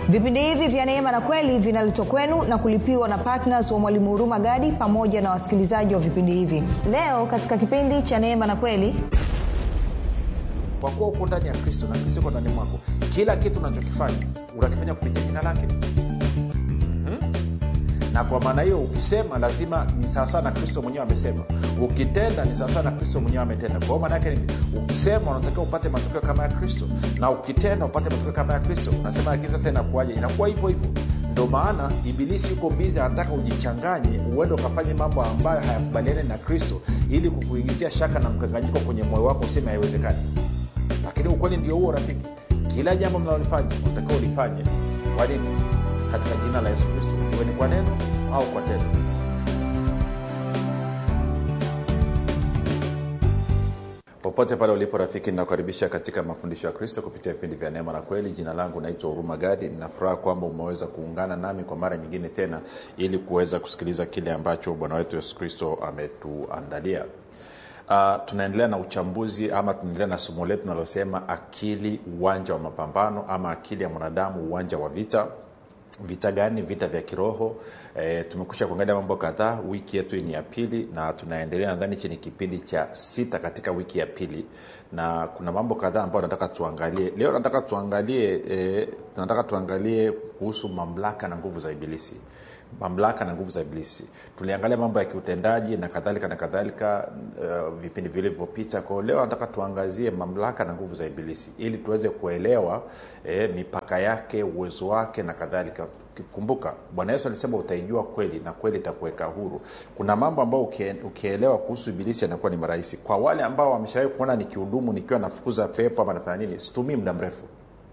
vipindi hivi vya neema na kweli vinaletwa kwenu na kulipiwa na ptns wa mwalimu huruma gadi pamoja na wasikilizaji wa vipindi hivi leo katika kipindi cha neema na kweli kwa kuwa uko ndani ya kristo na kristo iko ndani mwako kila kitu unachokifanya unakifanya kupitia jina lake hmm? na kwa maana hiyo ukisema lazima ni sawasawa na kristo mwenyewe amesema ukitenda ni sawasawa na kristo mwenyewe ametenda kwa hiyo maana yake ni ukisema unatakiwa upate matokeo kama ya kristo na ukitenda upate matokeo kama ya kristo unasema lakini sasa inakuwaje inakuwa hivyo hivyo ndo maana ibilisi yuko bizi anataka ujichanganye uende ukafanye mambo ambayo hayakubaliani na kristo ili kukuingizia shaka na mkanganyiko kwenye moyo wako useme haiwezekani lakini ukweli ndio huo rafiki kila jambo mnalolifanya unatakiwa ulifanye kwa nini katika jina la yesu kristo iwe ni kwa neno au kwa tendo popote pale ulipo rafiki ninakukaribisha katika mafundisho ya kristo kupitia vipindi vya neema na kweli jina langu naitwa huruma gadi ninafuraha kwamba umeweza kuungana nami kwa mara nyingine tena ili kuweza kusikiliza kile ambacho bwana wetu yesu kristo ametuandalia uh, tunaendelea na uchambuzi ama tunaendelea na somo letu linalosema akili uwanja wa mapambano ama akili ya mwanadamu uwanja wa vita vita gani vita vya kiroho e, tumekusha kuangalia mambo kadhaa wiki yetu ni ya pili na tunaendelea nadhani hichi ni kipindi cha sita katika wiki ya pili na kuna mambo kadhaa ambayo nataka tuangalie leo nataka tuangalie e, nataka tuangalie kuhusu mamlaka na nguvu za ibilisi mamlaka na nguvu za ibilisi tuliangalia mambo ya kiutendaji na kadhalika na kadhalika uh, vipindi vilivyopita kwao leo nataka tuangazie mamlaka na nguvu za ibilisi ili tuweze kuelewa eh, mipaka yake uwezo wake na kadhalika kumbuka bwana yesu alisema utaijua kweli na kweli itakuweka huru kuna mambo ambayo ukielewa kuhusu ibilisi yanakuwa ni marahisi kwa wale ambao wameshawai kuona nikihudumu nikiwa nafukuza pepo ama nafanya nini situmii muda mrefu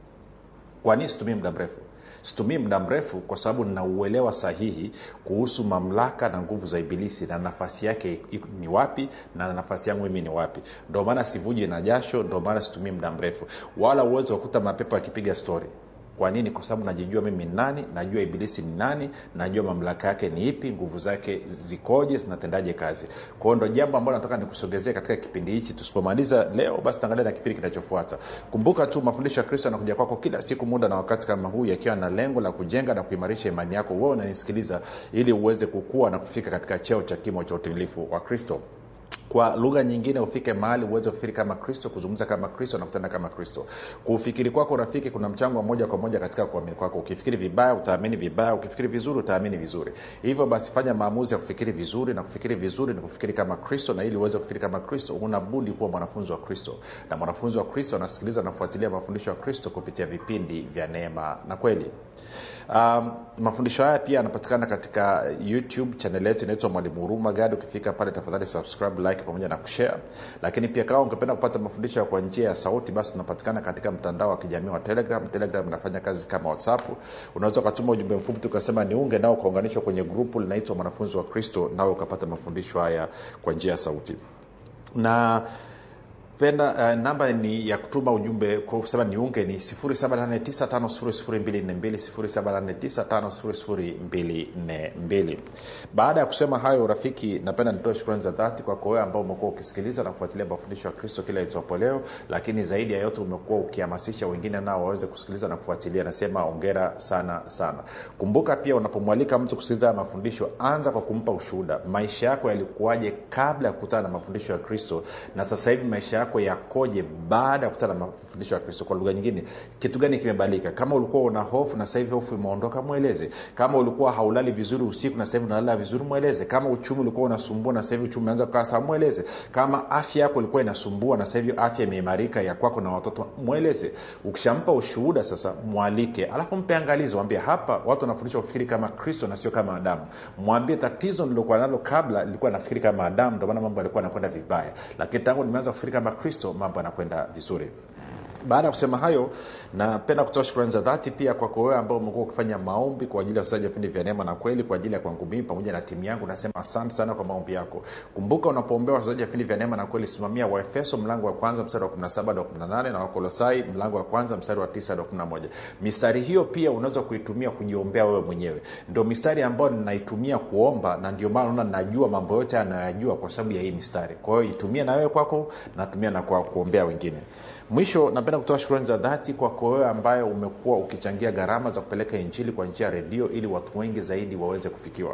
kwa nini situmii muda mrefu situmii muda mrefu kwa sababu ninauelewa sahihi kuhusu mamlaka na nguvu za ibilisi na nafasi yake ni wapi na nafasi yangu mimi ni wapi ndio maana sivuji na jasho ndio maana situmii muda mrefu wala uwezo wakuta mapepo akipiga stori kwa nini kwa sababu najijua mimi ni nani najua ibilisi ni nani najua mamlaka yake ni ipi nguvu zake zikoje zinatendaje kazi kwao ndo jambo ambalo nataka nikusogezee katika kipindi hichi tusipomaliza leo basi tuangalia na kipindi kinachofuata kumbuka tu mafundisho ya kristo yanakuja kwako kila siku muda na wakati kama huu yakiwa na lengo la kujenga na kuimarisha imani yako wewe unanisikiliza ili uweze kukua na kufika katika cheo cha kimo cha utimilifu wa kristo kwa lugha nyingine ufike mahali uweze kufikiri kama kristo kuzungumza kama kristo na kutenda kama kristo kuufikiri kwako rafiki kuna mchango wa moja kwa moja katika kuamini kwako ukifikiri vibaya utaamini vibaya ukifikiri vizuri utaamini vizuri hivyo basi fanya maamuzi ya kufikiri vizuri na kufikiri vizuri ni kufikiri kama kristo na ili uweze kufikiri kama kristo unabudi kuwa mwanafunzi wa kristo na mwanafunzi wa kristo anasikiliza na kufuatilia mafundisho ya kristo kupitia vipindi vya neema na kweli um, mafundisho haya pia yanapatikana katika youtube chanel yetu inaitwa mwalimu huruma gadi ukifika pale tafadhali subscribe like pamoja na kushare lakini pia kama ungependa kupata mafundisho kwa njia ya sauti basi tunapatikana katika mtandao wa kijamii wa telegram telegram inafanya kazi kama whatsapp unaweza ukatuma ujumbe mfupi tukasema niunge nao ukaunganishwa kwenye grupu linaitwa mwanafunzi wa kristo nawe ukapata mafundisho haya kwa njia ya sauti na penda uh, namba ni ya kutuma ujumbe kusema niunge ni 7895242 baada ya kusema hayo rafiki napenda nitoe shukrani za dhati kwako wewe ambao umekuwa ukisikiliza na kufuatilia mafundisho ya kristo kila itwapo leo lakini zaidi ya yote umekuwa ukihamasisha wengine nao waweze kusikiliza na kufuatilia nasema ongera sana sana kumbuka pia unapomwalika mtu kusikiliza mafundisho anza kwa kumpa ushuhuda maisha yako yalikuwaje kabla ya kukutana na mafundisho ya kristo na sasa hivi maisha yako yakoje baada ya kukutana na mafundisho ya kristo kwa lugha nyingine kitu gani kimebadilika kama ulikuwa una hofu na sasa hivi hofu imeondoka mweleze kama ulikuwa haulali vizuri usiku na sasa hivi unalala vizuri mweleze kama uchumi ulikuwa unasumbua na sasa hivi uchumi umeanza kukaa sawa mweleze kama afya yako ilikuwa inasumbua na sasa hivi afya imeimarika ya kwako na watoto mweleze ukishampa ushuhuda sasa mwalike alafu mpe angalizo mwambie hapa watu wanafundishwa kufikiri kama kristo na sio kama adamu mwambie tatizo nilokuwa nalo kabla lilikuwa nafikiri kama adamu ndio maana mambo yalikuwa yanakwenda vibaya lakini tangu nimeanza kufikiri kama kristo mambo yanakwenda vizuri baada ya kusema hayo napenda kutoa shukrani za dhati pia kwako wewe ambao umekuwa ukifanya maombi kwa ajili ya usaji wa vipindi vya neema na kweli kwa ajili ya kwangu mimi pamoja na timu yangu nasema asante sana kwa maombi yako kumbuka unapoombea wachezaji wa vipindi vya neema na kweli simamia waefeso mlango wa kwanza mstari wa 17 hadi 18 na wakolosai mlango wa kwanza mstari wa 9 hadi 11 mistari hiyo pia unaweza kuitumia kujiombea wewe mwenyewe ndio mistari ambayo ninaitumia kuomba na ndio maana naona najua mambo yote anayajua kwa sababu ya hii mistari kwa hiyo itumie na wewe kwako natumia na kwa kuombea wengine mwisho napenda kutoa shukrani za dhati kwako wewe ambaye umekuwa ukichangia gharama za kupeleka injili kwa njia ya redio ili watu wengi zaidi waweze kufikiwa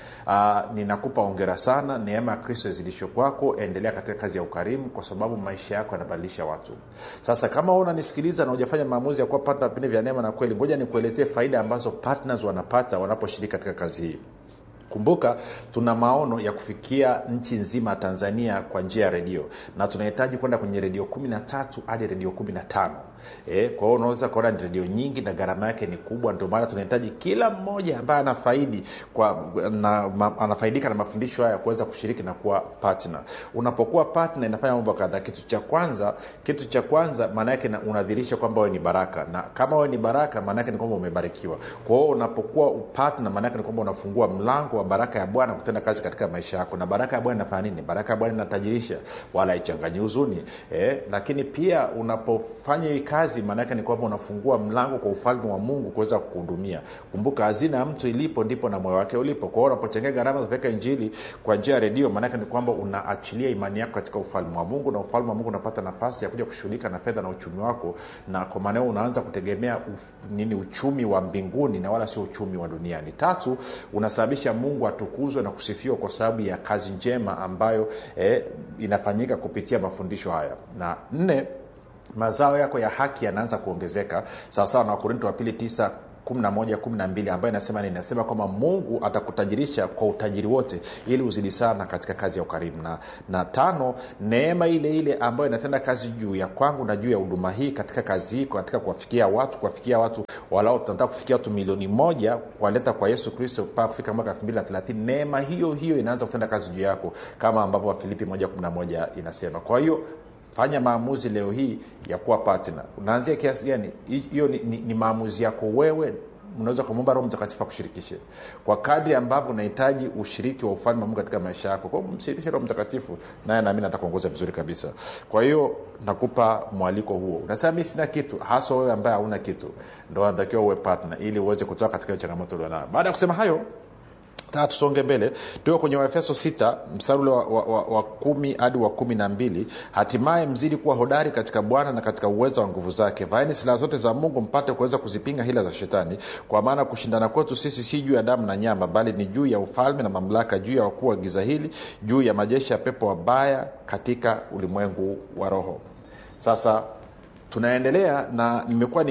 Uh, ninakupa ongera sana neema ya kristo izidishwe kwako endelea katika kazi ya ukarimu kwa sababu maisha yako yanabadilisha watu sasa kama wewe unanisikiliza na hujafanya maamuzi ya kuwa partner vipindi vya neema na kweli ngoja nikuelezee faida ambazo partners wanapata wanaposhiriki katika kazi hii kumbuka tuna maono ya kufikia nchi nzima ya tanzania kwa njia ya redio na tunahitaji kwenda kwenye redio kumi na tatu hadi redio kumi na tano e, kwa hiyo unaweza kuona ni redio nyingi na gharama yake ni kubwa ndio maana tunahitaji kila mmoja ambaye anafaidi kwa na, ma, anafaidika na mafundisho haya kuweza kushiriki na kuwa partner unapokuwa partner inafanya mambo kadhaa kitu cha kwanza kitu cha kwanza maana yake unadhirisha kwamba wewe ni baraka na kama wewe ni baraka maana yake ni kwamba umebarikiwa kwa hiyo unapokuwa partner maana yake ni kwamba unafungua mlango wa baraka ya bwana kutenda kazi katika maisha yako na baraka ya bwana inafanya nini baraka ya bwana inatajirisha wala haichanganyi huzuni eh, lakini pia unapofanya hii kazi maanaake ni kwamba unafungua mlango kwa ufalme wa mungu kuweza kukuhudumia kumbuka hazina ya mtu ilipo ndipo na moyo wake ulipo kwa hiyo unapochangia gharama za kupeleka injili kwa njia ya redio maanake ni kwamba unaachilia imani yako katika ufalme wa mungu na ufalme wa mungu unapata nafasi ya kuja kushughulika na fedha na uchumi wako na kwa maanao unaanza kutegemea uf, nini uchumi wa mbinguni na wala sio uchumi wa duniani tatu unasababisha mungu atukuzwe na kusifiwa kwa sababu ya kazi njema ambayo eh, inafanyika kupitia mafundisho haya na nne mazao yako ya haki yanaanza kuongezeka sawasawa na wakorinto wa pili tisa 11 12 ambayo inasema nini inasema kwamba mungu atakutajirisha kwa utajiri wote ili uzidi sana katika kazi ya ukarimu na, na tano neema ile ile ambayo inatenda kazi juu ya kwangu na juu ya huduma hii katika kazi hii katika kuwafikia watu kuwafikia watu walao tunataka kufikia watu milioni moja kuwaleta kwa yesu kristo mpaka kufika mwaka 230 neema hiyo hiyo inaanza kutenda kazi juu yako kama ambavyo wafilipi 111 inasema kwa hiyo fanya maamuzi leo hii ya kuwa partner unaanzia kiasi gani hiyo ni, ni, ni maamuzi yako wewe unaweza kumwomba roho mtakatifu akushirikishe kwa kadri ambavyo unahitaji ushiriki wa ufalme wa mungu katika maisha yako kwao mshirikishe roho mtakatifu naye naamini atakuongoza vizuri kabisa kwa hiyo nakupa mwaliko huo unasema mi sina kitu haswa wewe ambaye hauna kitu ndo anatakiwa uwe partner ili uweze kutoka katika hiyo changamoto ulionayo baada ya kusema hayo taa tusonge mbele tuko kwenye waefeso 6 mstari ule wa, wa, wa, wa kumi hadi wa kumi na mbili hatimaye mzidi kuwa hodari katika bwana na katika uwezo wa nguvu zake vaeni silaha zote za mungu mpate kuweza kuzipinga hila za shetani kwa maana kushindana kwetu sisi si juu ya damu na nyama bali ni juu ya ufalme na mamlaka juu ya wakuu wa giza hili juu ya majeshi ya pepo wabaya katika ulimwengu wa roho sasa tunaendelea na nimekuwa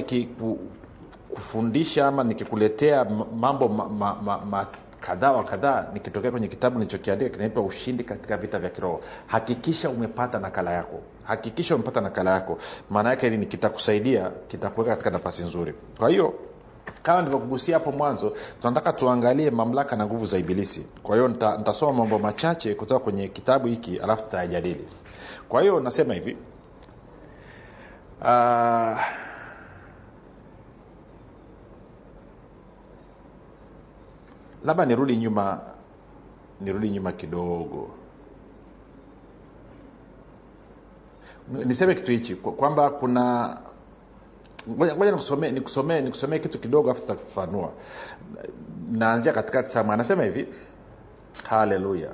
nikikufundisha ama nikikuletea mambo ma, ma, ma, ma, kadhaa wa kadhaa nikitokea kwenye kitabu nilichokiandika kinaitwa ushindi katika vita vya kiroho hakikisha umepata nakala yako hakikisha umepata nakala yako maana yake nini kitakusaidia kitakuweka katika nafasi nzuri kwa hiyo kama nilivyokugusia hapo mwanzo tunataka tuangalie mamlaka na nguvu za ibilisi kwa hiyo nita, nitasoma mambo machache kutoka kwenye kitabu hiki alafu tutayajadili kwa hiyo nasema hivi uh, labda nirudi nyuma nirudi nyuma kidogo niseme kitu hichi kwamba kuna ngoja nikusomee nikusomee nikusomee kitu kidogo afu tutafafanua naanzia katikati sama anasema hivi haleluya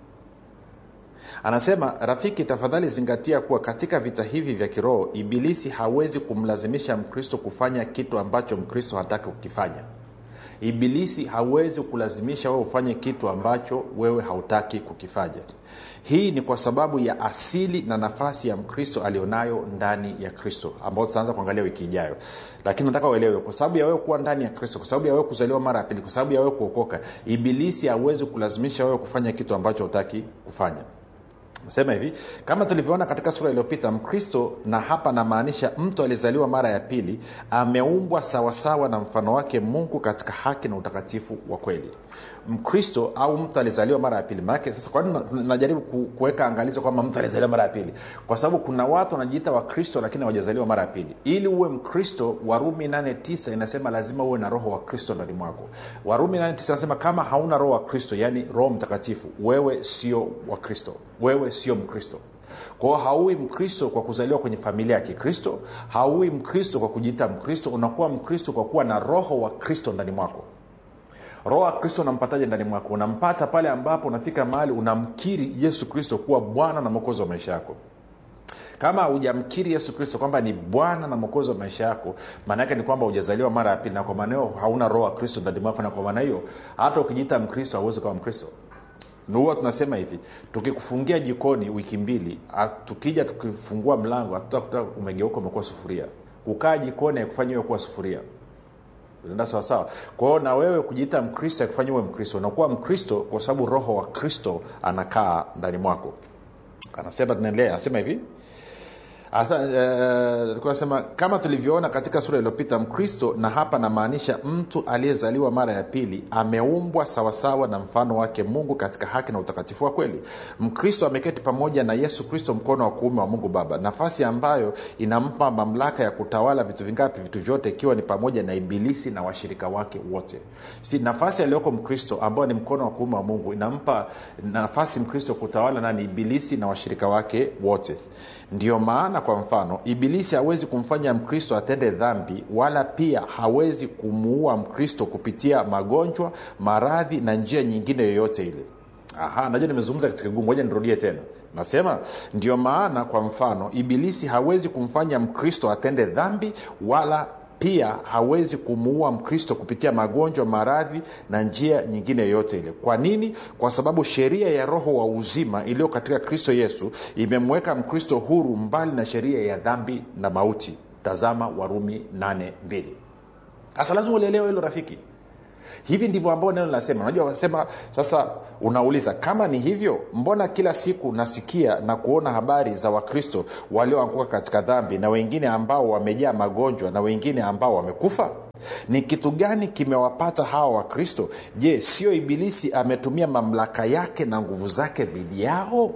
anasema rafiki tafadhali zingatia kuwa katika vita hivi vya kiroho ibilisi hawezi kumlazimisha mkristo kufanya kitu ambacho mkristo hataki kukifanya ibilisi hawezi kulazimisha wewe ufanye kitu ambacho wewe hautaki kukifanya hii ni kwa sababu ya asili na nafasi ya mkristo alionayo ndani ya kristo ambao tutaanza kuangalia wiki ijayo lakini nataka uelewe kwa sababu ya wewe kuwa ndani ya kristo kwa sababu ya wewe kuzaliwa mara ya pili kwa sababu ya wewe kuokoka ibilisi hawezi kulazimisha wewe kufanya kitu ambacho hutaki kufanya sema hivi kama tulivyoona katika sura iliyopita mkristo na hapa namaanisha mtu aliyezaliwa mara ya pili ameumbwa sawasawa na mfano wake mungu katika haki na utakatifu wa kweli mkristo au mtu alizaliwa mara ya pili maanake sasa kwani najaribu kuweka angalizo kwamba mtu alizaliwa mara ya pili kwa sababu kuna watu wanajiita wakristo lakini hawajazaliwa mara ya pili ili uwe mkristo warumi 89 inasema lazima uwe na roho wa kristo ndani mwako warumi 89 inasema kama hauna roho wa kristo yaani roho mtakatifu wewe sio wa kristo wewe sio mkristo kwao haui mkristo kwa kuzaliwa kwenye familia ya kikristo haui mkristo kwa kujiita mkristo unakuwa mkristo kwa kuwa na roho wa kristo ndani mwako roho wa kristo unampataje ndani mwako unampata pale ambapo unafika mahali unamkiri yesu kristo kuwa bwana na mwokozi wa maisha yako kama hujamkiri yesu kristo kwamba ni bwana na mwokozi wa maisha yako maana yake ni kwamba hujazaliwa mara ya pili na kwa maana hiyo hauna roho wa kristo ndani mwako na kwa maana hiyo hata ukijiita mkristo hauwezi kuwa mkristo huwa tunasema hivi tukikufungia jikoni wiki mbili a- tukija tukifungua mlango hatutakuta umegeuka umekuwa sufuria kukaa jikoni haikufanya hiyo kuwa sufuria enda sawasawa kwahio na wewe kujiita mkristo akufanya uwe mkristo unakuwa mkristo kwa sababu roho wa kristo anakaa ndani mwako anasema tunaendelea anasema hivi Asa, uh, nasema kama tulivyoona katika sura iliyopita mkristo na hapa namaanisha mtu aliyezaliwa mara ya pili ameumbwa sawasawa na mfano wake mungu katika haki na utakatifu wa kweli mkristo ameketi pamoja na yesu kristo mkono wa kuume wa mungu baba nafasi ambayo inampa mamlaka ya kutawala vitu vingapi vitu vyote ikiwa ni pamoja na ibilisi na washirika wake wote si nafasi aliyoko mkristo ambayo ni mkono wa kuume wa mungu inampa nafasi mkristo kutawala nani ibilisi na washirika wake wote ndio maana kwa mfano ibilisi hawezi kumfanya mkristo atende dhambi wala pia hawezi kumuua mkristo kupitia magonjwa maradhi na njia nyingine yoyote ile aha najua nimezungumza kitu kigumu moja nirudie tena nasema ndio maana kwa mfano ibilisi hawezi kumfanya mkristo atende dhambi wala pia hawezi kumuua mkristo kupitia magonjwa maradhi na njia nyingine yoyote ile kwa nini kwa sababu sheria ya roho wa uzima iliyo katika kristo yesu imemweka mkristo huru mbali na sheria ya dhambi na mauti tazama warumi 82 sasa lazima ulielewa hilo rafiki hivi ndivyo ambao neno linasema unajua wanasema sasa unauliza kama ni hivyo mbona kila siku nasikia na kuona habari za wakristo walioanguka katika dhambi na wengine ambao wamejaa magonjwa na wengine ambao wamekufa ni kitu gani kimewapata hawa wakristo je sio ibilisi ametumia mamlaka yake na nguvu zake dhidi yao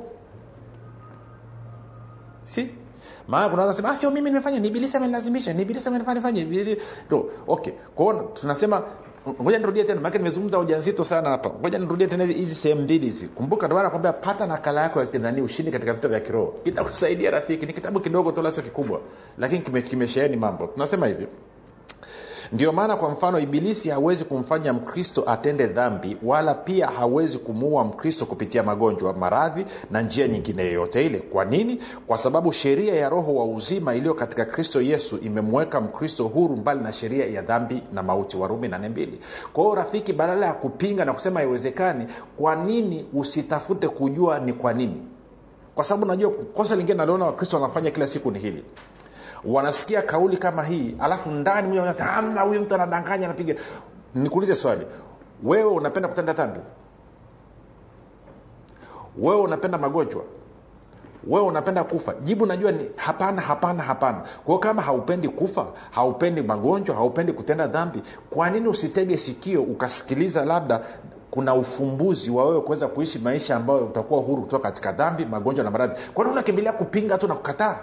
si maana kunaweza sema "Ah, sio mimi nimefanya ni ibilisi amenilazimisha ni ibilisi amenifanya nifanye Ibili-" no, okay kwao tunasema ngoja nirudie tena maake nimezungumza ujanzito sana hapa ngoja nirudie tena hizi- hizi sehemu mbili hizi kumbuka ndio maana nakwambia pata nakala yako ya kidhani ushindi katika vita vya kiroho kitakusaidia rafiki ni kitabu kidogo tu la sio kikubwa lakini kime- kimesheheni mambo tunasema hivi ndio maana kwa mfano ibilisi hawezi kumfanya mkristo atende dhambi wala pia hawezi kumuua mkristo kupitia magonjwa maradhi na njia nyingine yoyote ile kwa nini kwa sababu sheria ya roho wa uzima iliyo katika kristo yesu imemweka mkristo huru mbali na sheria ya dhambi na mauti warumi 82 kwa hiyo rafiki badala ya kupinga na kusema haiwezekani kwa nini usitafute kujua ni kwa nini kwa sababu najua kosa lingine naliona wakristo wanafanya kila siku ni hili wanasikia kauli kama hii alafu ndani mwenyewe wanasema, amna huyu mtu anadanganya anapiga nikuulize swali wewe unapenda kutenda dhambi wewe unapenda magonjwa wewe unapenda kufa jibu najua ni hapana hapana hapana kwa hiyo kama haupendi kufa haupendi magonjwa haupendi kutenda dhambi kwa nini usitege sikio ukasikiliza labda kuna ufumbuzi wa wewe kuweza kuishi maisha ambayo utakuwa huru kutoka katika dhambi magonjwa na maradhi kwa nini unakimbilia kupinga tu na kukataa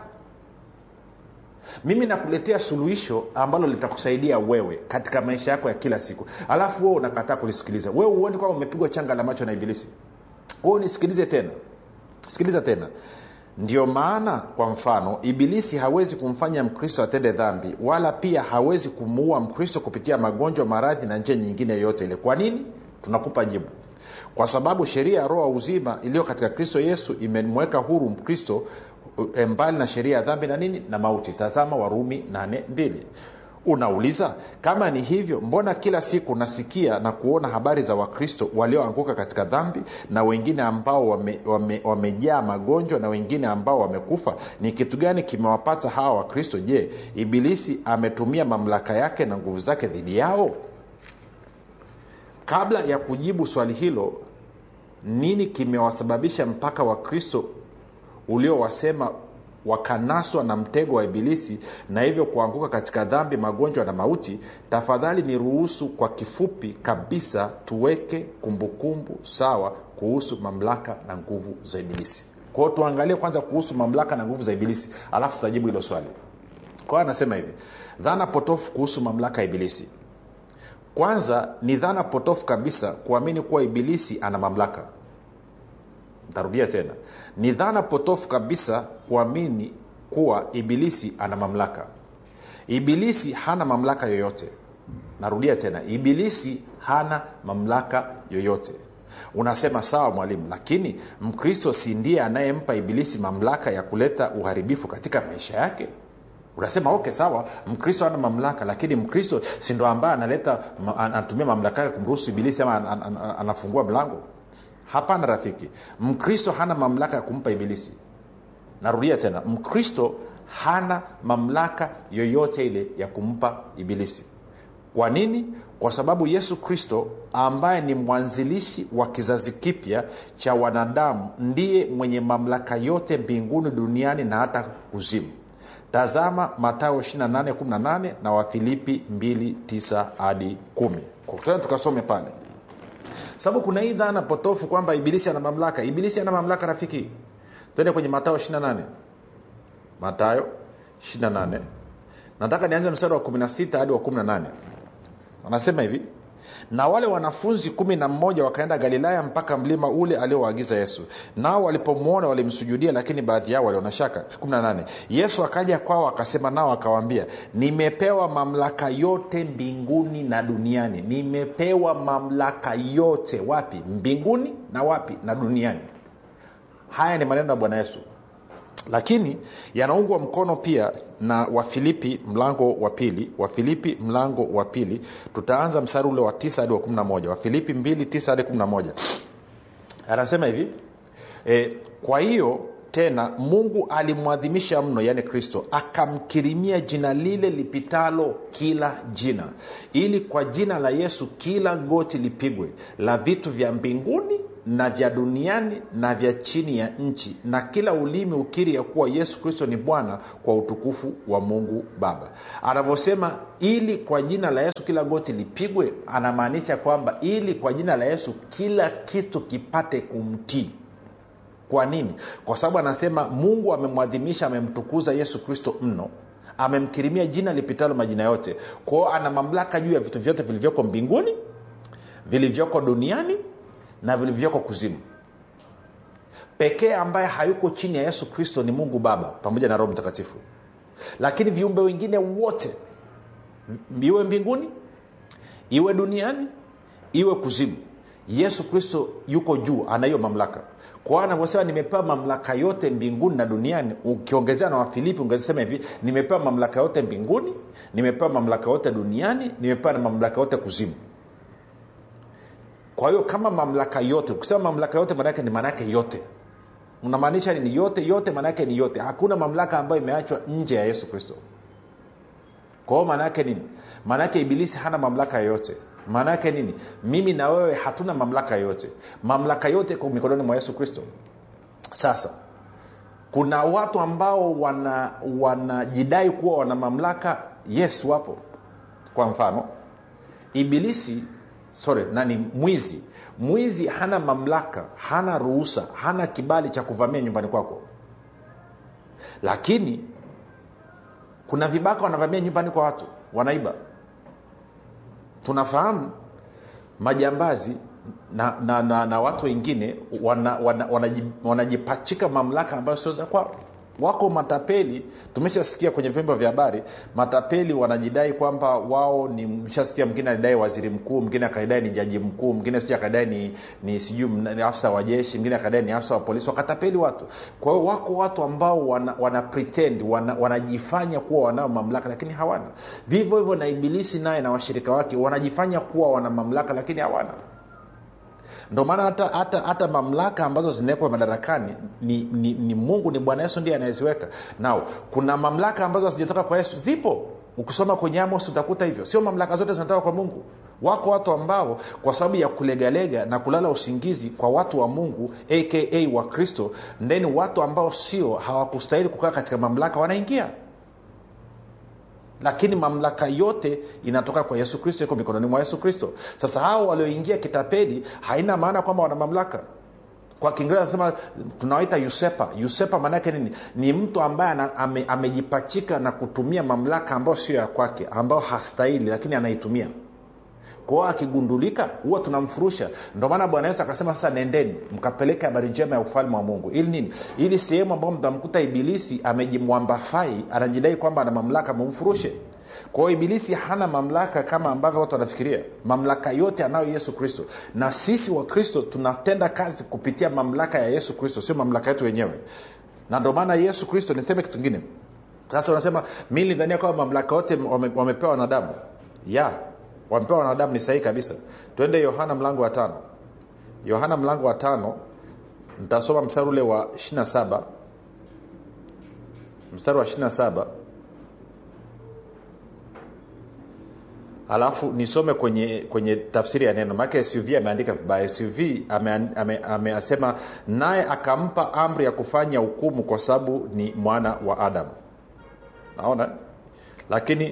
mimi nakuletea suluhisho ambalo litakusaidia wewe katika maisha yako ya kila siku alafu wewe unakataa kulisikiliza wewe huoni kwamba umepigwa changa la macho na ibilisi kwao nisikilize tena sikiliza tena ndio maana kwa mfano ibilisi hawezi kumfanya mkristo atende dhambi wala pia hawezi kumuua mkristo kupitia magonjwa maradhi na njia nyingine yoyote ile kwa nini tunakupa jibu kwa sababu sheria ya roho wa uzima iliyo katika kristo yesu imemweka huru mkristo eh, mbali na sheria ya dhambi na nini na mauti tazama warumi 82 unauliza kama ni hivyo mbona kila siku nasikia na kuona habari za wakristo walioanguka katika dhambi na wengine ambao wamejaa wame, wame magonjwa na wengine ambao wamekufa ni kitu gani kimewapata hawa wakristo je ibilisi ametumia mamlaka yake na nguvu zake dhidi yao kabla ya kujibu swali hilo nini kimewasababisha mpaka wakristo uliowasema wakanaswa na mtego wa ibilisi na hivyo kuanguka katika dhambi magonjwa na mauti tafadhali ni ruhusu kwa kifupi kabisa tuweke kumbukumbu kumbu sawa kuhusu mamlaka na nguvu za ibilisi kwao tuangalie kwanza kuhusu mamlaka na nguvu za ibilisi alafu tutajibu hilo swali kwao anasema hivi dhana potofu kuhusu mamlaka ya ibilisi kwanza ni dhana potofu kabisa kuamini kuwa ibilisi ana mamlaka ntarudia tena ni dhana potofu kabisa kuamini kuwa ibilisi ana mamlaka ibilisi hana mamlaka yoyote narudia tena ibilisi hana mamlaka yoyote unasema sawa mwalimu lakini mkristo si ndiye anayempa ibilisi mamlaka ya kuleta uharibifu katika maisha yake unasema okay sawa mkristo ana mamlaka lakini mkristo si ndo ambaye analeta ma- anatumia mamlaka yake kumruhusu ibilisi ama an, an, an, anafungua mlango hapana rafiki mkristo hana mamlaka ya kumpa ibilisi narudia tena mkristo hana mamlaka yoyote ile ya kumpa ibilisi kwa nini kwa sababu yesu kristo ambaye ni mwanzilishi wa kizazi kipya cha wanadamu ndiye mwenye mamlaka yote mbinguni duniani na hata kuzimu tazama matayo 2818 na wafilipi 29 hadi 1 Kwa tena tukasome pale sababu kuna hii dhana potofu kwamba ibilisi ana mamlaka ibilisi ana mamlaka rafiki tende kwenye matayo 28 matayo 28 nataka nianze mstari wa 16 hadi wa 18 anasema hivi na wale wanafunzi kumi na mmoja wakaenda galilaya mpaka mlima ule aliowaagiza yesu nao walipomwona walimsujudia lakini baadhi yao waliona shaka 18 yesu akaja kwao akasema nao akawaambia nimepewa mamlaka yote mbinguni na duniani nimepewa mamlaka yote wapi mbinguni na wapi na duniani haya ni maneno ya bwana yesu lakini yanaungwa mkono pia na wafilipi mlango wa pili wafilipi mlango wa pili tutaanza mstari ule wa tisa hadi wa 11 wafilipi 2 9 hadi 11 anasema hivi e, kwa hiyo tena mungu alimwadhimisha mno yaani kristo akamkirimia jina lile lipitalo kila jina ili kwa jina la yesu kila goti lipigwe la vitu vya mbinguni na vya duniani na vya chini ya nchi na kila ulimi ukiri ya kuwa yesu kristo ni bwana kwa utukufu wa mungu baba anavyosema ili kwa jina la yesu kila goti lipigwe anamaanisha kwamba ili kwa jina la yesu kila kitu kipate kumtii kwa nini kwa sababu anasema mungu amemwadhimisha amemtukuza yesu kristo mno amemkirimia jina lipitalo majina yote kwao ana mamlaka juu ya vitu vyote vilivyoko mbinguni vilivyoko duniani na vilivyoko kuzimu pekee ambaye hayuko chini ya yesu kristo ni mungu baba pamoja na roho mtakatifu lakini viumbe wengine wote iwe mbinguni iwe duniani iwe kuzimu yesu kristo yuko juu ana hiyo mamlaka kwa anavyosema nimepewa mamlaka yote mbinguni na duniani ukiongezea na wafilipi ungesema hivi nimepewa mamlaka yote mbinguni nimepewa mamlaka yote duniani nimepewa na mamlaka yote kuzimu kwa hiyo kama mamlaka yote ukisema mamlaka yote maanaake ni maanaake yote unamaanisha nini yote yote maanaake ni yote hakuna mamlaka ambayo imeachwa nje ya yesu kristo kwa hiyo maanaake nini maanaake ibilisi hana mamlaka yoyote maanaake nini mimi na wewe hatuna mamlaka yoyote mamlaka yote iko mikononi mwa yesu kristo sasa kuna watu ambao wana wanajidai kuwa wana mamlaka yes wapo kwa mfano ibilisi sorry nani mwizi mwizi hana mamlaka hana ruhusa hana kibali cha kuvamia nyumbani kwako lakini kuna vibaka wanavamia nyumbani kwa watu wanaiba tunafahamu majambazi na, na, na, na watu wengine wanajipachika wana, wana, wana mamlaka ambayo sio za kwao wako matapeli tumeshasikia kwenye vyombo vya habari matapeli wanajidai kwamba wao ni mshasikia mwingine alidai waziri mkuu mwingine akadai ni jaji mkuu mwingine sijui akadai ni, ni sijui ni afisa wa jeshi mwingine akadai ni afisa wa polisi wakatapeli watu kwa hiyo wako watu ambao wana, wana pretend wana, wanajifanya kuwa wanao mamlaka lakini hawana vivyo hivyo na ibilisi naye na washirika wake wanajifanya kuwa wana mamlaka lakini hawana ndo maana hata, hata, hata mamlaka ambazo zinawekwa madarakani ni, ni, ni mungu ni bwana yesu ndiye anayeziweka nao kuna mamlaka ambazo hazijatoka kwa yesu zipo ukisoma kwenye amos utakuta hivyo sio mamlaka zote zinatoka kwa mungu wako watu ambao kwa sababu ya kulegalega na kulala usingizi kwa watu wa mungu aka wa kristo ndeni watu ambao sio hawakustahili kukaa katika mamlaka wanaingia lakini mamlaka yote inatoka kwa yesu kristo iko mikononi mwa yesu kristo sasa hao walioingia kitapeli haina maana kwamba wana mamlaka kwa kiingereza nasema tunawaita usepa usepa maanaake nini ni mtu ambaye ame, amejipachika na kutumia mamlaka ambayo sio ya kwake ambayo hastahili lakini anaitumia kwao akigundulika huwa tunamfurusha ndio maana bwana yesu akasema sasa nendeni mkapeleke habari njema ya ufalme wa mungu ili nini ili sehemu ambayo mtamkuta ibilisi amejimwambafai anajidai kwamba ana mamlaka mumfurushe kwa hiyo ibilisi hana mamlaka kama ambavyo watu wanafikiria mamlaka yote anayo yesu kristo na sisi wa kristo tunatenda kazi kupitia mamlaka ya yesu kristo sio mamlaka yetu wenyewe na ndio maana yesu kristo niseme kitu kingine sasa unasema mi nilidhania kwamba mamlaka yote wame, wamepewa wanadamu ya wamepewa wanadamu ni sahihi kabisa twende yohana mlango wa tano yohana mlango wa tano ntasoma mstari ule wa 27 mstari wa 27 alafu nisome kwenye kwenye tafsiri ya neno maake suv ameandika vibaya suv ameasema ame, ame, ame naye akampa amri ya kufanya hukumu kwa sababu ni mwana wa adamu naona lakini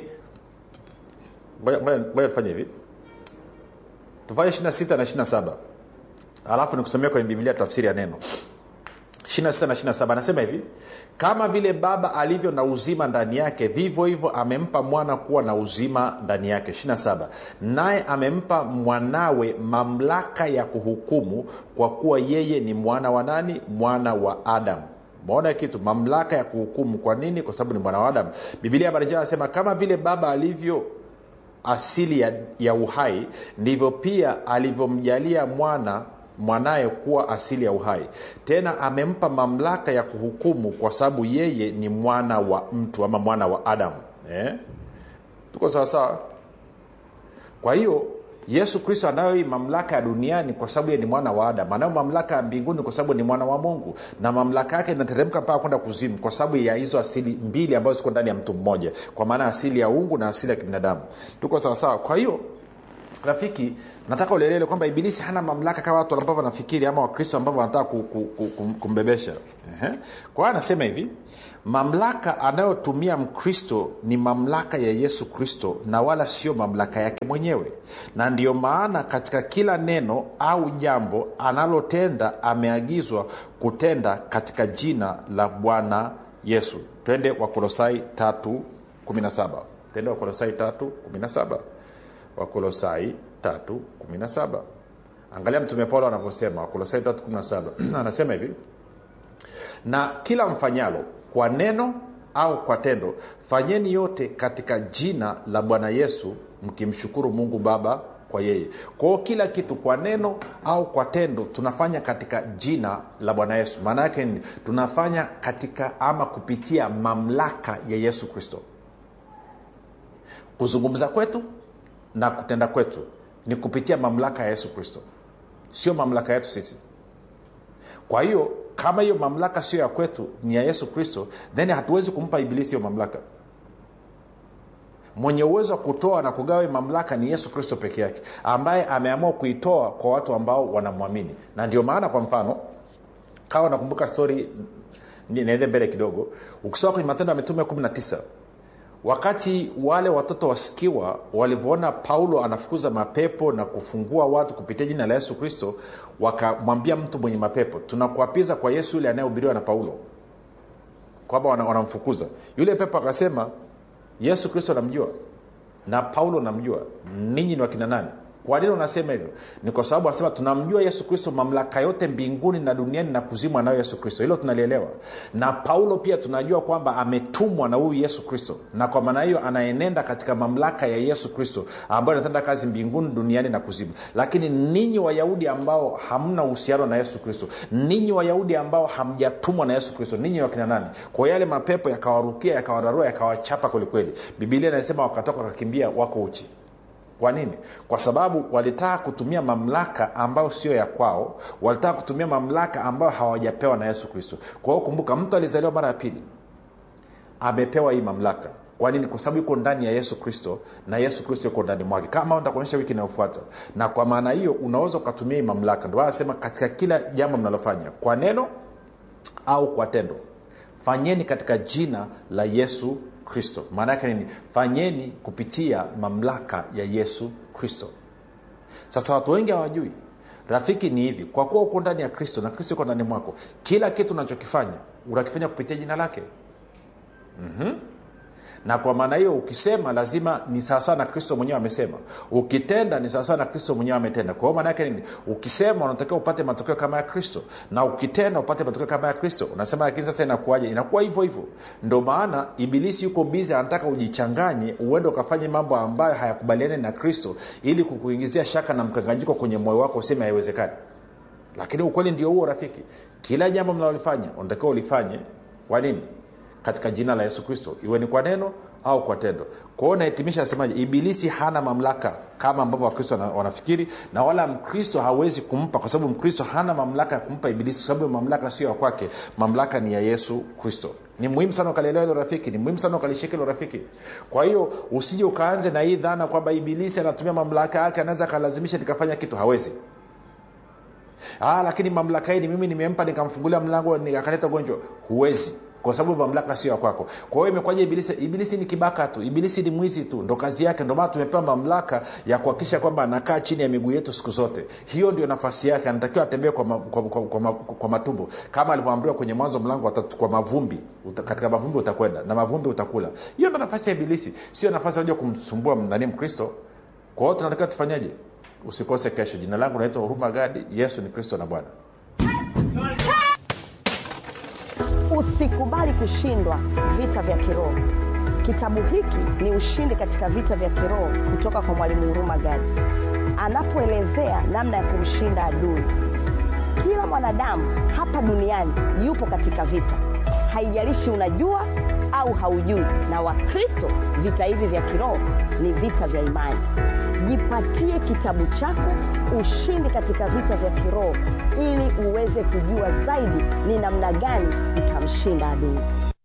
ngoja tufanye hivi tufanye 26 na 27 alafu nikusomea kwenye biblia tafsiri ya neno 26 na 27 anasema hivi kama vile baba alivyo na uzima ndani yake vivyo hivyo amempa mwana kuwa na uzima ndani yake 27 naye amempa mwanawe mamlaka ya kuhukumu kwa kuwa yeye ni mwana wa nani mwana wa adamu maona kitu mamlaka ya kuhukumu kwa nini kwa sababu ni mwana wa adamu bibilia habarijaa anasema kama vile baba alivyo asili ya, ya uhai ndivyo pia alivyomjalia mwana mwanaye kuwa asili ya uhai tena amempa mamlaka ya kuhukumu kwa sababu yeye ni mwana wa mtu ama mwana wa adamu eh? tuko sawasawa kwa hiyo yesu kristo anayo hii mamlaka ya duniani kwa sababu ye ni mwana wa adamu anayo mamlaka ya mbinguni kwa sababu ni mwana wa mungu na mamlaka yake inateremka mpaka kwenda kuzimu kwa sababu ya hizo asili mbili ambazo ziko ndani ya mtu mmoja kwa maana asili ya ungu na asili ya kibinadamu tuko sawasawa kwa hiyo rafiki nataka ulielele kwamba ibilisi hana mamlaka kama watu ambavyo wanafikiri ama wakristo ambavyo wanataka kumbebesha kwa hiyo anasema hivi mamlaka anayotumia mkristo ni mamlaka ya yesu kristo na wala sio mamlaka yake mwenyewe na ndiyo maana katika kila neno au jambo analotenda ameagizwa kutenda katika jina la bwana yesu twende wakolosai 317 twende wakolosai 317 wakolosai 317 angalia mtume paulo anavyosema wakolosai 317 anasema hivi na kila mfanyalo kwa neno au kwa tendo fanyeni yote katika jina la bwana yesu mkimshukuru mungu baba kwa yeye kwao kila kitu kwa neno au kwa tendo tunafanya katika jina la bwana yesu maana yake ni tunafanya katika ama kupitia mamlaka ya yesu kristo kuzungumza kwetu na kutenda kwetu ni kupitia mamlaka ya yesu kristo sio mamlaka yetu sisi kwa hiyo kama hiyo mamlaka sio ya kwetu ni ya yesu kristo then hatuwezi kumpa ibilisi hiyo mamlaka mwenye uwezo wa kutoa na kugawa mamlaka ni yesu kristo peke yake ambaye ameamua kuitoa kwa watu ambao wanamwamini na ndio maana kwa mfano kawa nakumbuka stori niende mbele kidogo ukisoma kwenye matendo ya mitume 19 wakati wale watoto wasikiwa walivyoona paulo anafukuza mapepo na kufungua watu kupitia jina la yesu kristo wakamwambia mtu mwenye mapepo tunakuapiza kwa yesu yule anayehubiriwa na paulo kwamba wanamfukuza yule pepo akasema yesu kristo namjua na paulo namjua ninyi ni wakina nani kwa nini unasema hivyo ni kwa sababu anasema tunamjua yesu kristo mamlaka yote mbinguni na duniani na kuzimu anayo yesu kristo hilo tunalielewa na paulo pia tunajua kwamba ametumwa na huyu yesu kristo na kwa maana hiyo anaenenda katika mamlaka ya yesu kristo ambayo inatenda kazi mbinguni duniani na kuzimu lakini ninyi wayahudi ambao hamna uhusiano na yesu kristo ninyi wayahudi ambao hamjatumwa na yesu kristo ninyi wakina nani kwa yale mapepo yakawarukia yakawararua yakawachapa kwelikweli bibilia inasema wakatoka wakakimbia wako uchi kwa nini kwa sababu walitaka kutumia mamlaka ambayo sio ya kwao walitaka kutumia mamlaka ambayo hawajapewa na yesu kristo kwa hiyo kumbuka mtu alizaliwa mara ya pili amepewa hii mamlaka kwa nini kwa sababu yuko ndani ya yesu kristo na yesu kristo yuko ndani mwake kama ntakuonyesha wiki inayofuata na kwa maana hiyo unaweza ukatumia hii mamlaka ndio anasema katika kila jambo mnalofanya kwa neno au kwa tendo fanyeni katika jina la yesu kristo maana yake nini fanyeni kupitia mamlaka ya yesu kristo sasa watu wengi hawajui rafiki ni hivi kwa kuwa uko ndani ya kristo na kristo uko ndani mwako kila kitu unachokifanya unakifanya kupitia jina lake mm-hmm. na kwa maana hiyo ukisema lazima ni sawasawa na kristo mwenyewe amesema ukitenda ni sawasawa na kristo mwenyewe ametenda kwa hiyo maana yake nini ukisema unatakiwa upate matokeo kama ya kristo na ukitenda upate matokeo kama ya kristo unasema lakini sasa inakuwaje inakuwa hivyo hivyo ndo maana ibilisi yuko bizi anataka ujichanganye uende ukafanye mambo ambayo hayakubaliani na kristo ili kukuingizia shaka na mkanganyiko kwenye moyo wako useme haiwezekani lakini ukweli ndio huo rafiki kila jambo mnalolifanya unatakiwa ulifanye kwa nini katika jina la yesu kristo iwe ni kwa neno au kwa tendo kwao nahitimisha asemaje ibilisi hana mamlaka kama ambavyo wakristo wana- wanafikiri na wala mkristo hawezi kumpa kwa sababu mkristo hana mamlaka ya kumpa ibilisi kwa sababu mamlaka sio ya kwake mamlaka ni ya yesu kristo ni muhimu sana ukalielewa hilo rafiki ni muhimu sana ukalishika hilo rafiki kwa hiyo usije ukaanze na hii dhana kwamba ibilisi anatumia mamlaka yake anaweza akalazimisha nikafanya kitu hawezi ah, lakini mamlaka hii ni mimi nimempa nikamfungulia mlango ni- akaleta ugonjwa huwezi kwa sababu mamlaka sio ya kwako kwa hiyo imekwaja ibilisi ibilisi ni kibaka tu ibilisi ni mwizi tu ndo kazi yake ndo maana tumepewa mamlaka ya kuhakikisha kwamba anakaa chini ya miguu yetu siku zote hiyo ndio nafasi yake anatakiwa atembee kwa, ma, kwa, kwa, kwa, ma, kwa matumbo kama alivyoamriwa kwenye mwanzo mlango wa tatu kwa mavumbi Uta, katika mavumbi utakwenda na mavumbi utakula hiyo ndo nafasi ya ibilisi sio nafasi ya kuja kumsumbua nani mkristo kwa hiyo tunatakiwa tufanyeje usikose kesho jina langu naitwa huruma gadi yesu ni kristo na bwana usikubali kushindwa vita vya kiroho kitabu hiki ni ushindi katika vita vya kiroho kutoka kwa mwalimu huruma gadi anapoelezea namna ya kumshinda adui kila mwanadamu hapa duniani yupo katika vita haijalishi unajua au haujui na wakristo vita hivi vya kiroho ni vita vya imani jipatie kitabu chako ushindi katika vita vya kiroho ili uweze kujua zaidi ni namna gani utamshinda adui